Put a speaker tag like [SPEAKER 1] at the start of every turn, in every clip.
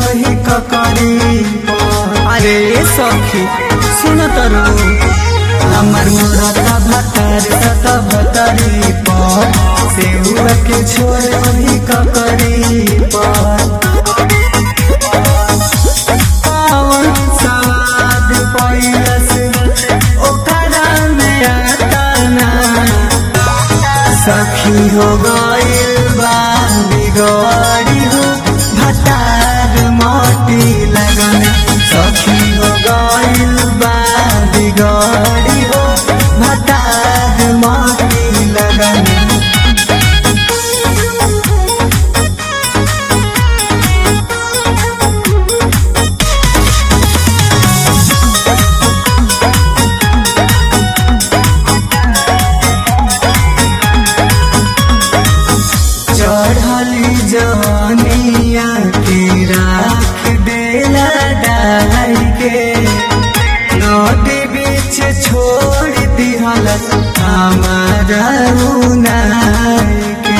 [SPEAKER 1] वही ककरी अरे सखी सुन तरू हमर मुरता भतर सत भतरी पर सेहुआ के छोड़ वही ककरी पर पावन सवाद पैलस ओकरा में आता ना सखी हो गइल बा बिगड़ी हो भतार मोटी लगन सखी हो गइल बा बिगड़ी हो भतार मोटी लगन चढ़ली जवानिया के राख देला डाल के नदी बीच छोड़ दिहल हमारा उनार के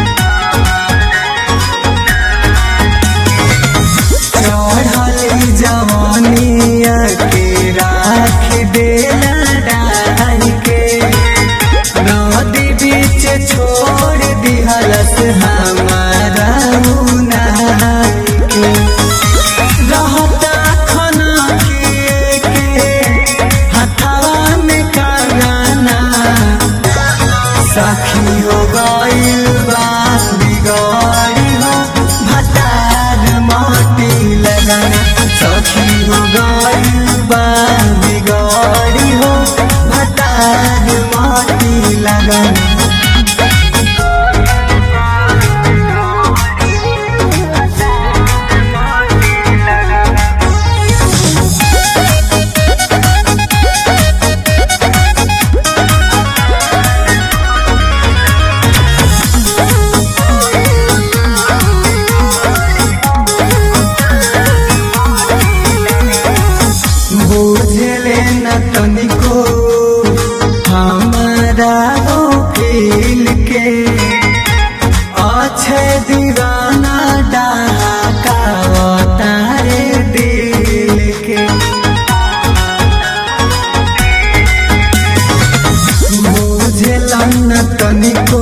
[SPEAKER 1] चढ़ली जवानिया के राख देला डाल के नदी बीच छोड़ दिहलस हमारा उनार के रहता खना के के हथवा में कागाना सखी हो गइल बा बिगड़ी हो भतार माटी लगना सखी हो गइल बा बिगड़ी हो भतार माटी लगना बुझले न तनिको हमारा हो फील के अच्छे दीवाना डाका तारे दिल के बुझल न तनिको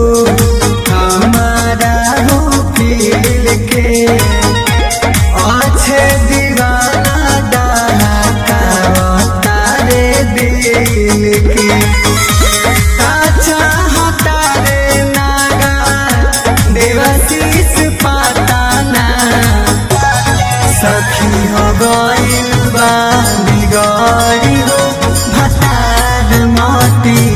[SPEAKER 1] हमारा हो फील के अच्छे दीवाना डाका तारे दिल के अच्छा हतारे नागा देवशीष पाताना सखी हो गइल बा बिगड़ी हो भतार मोती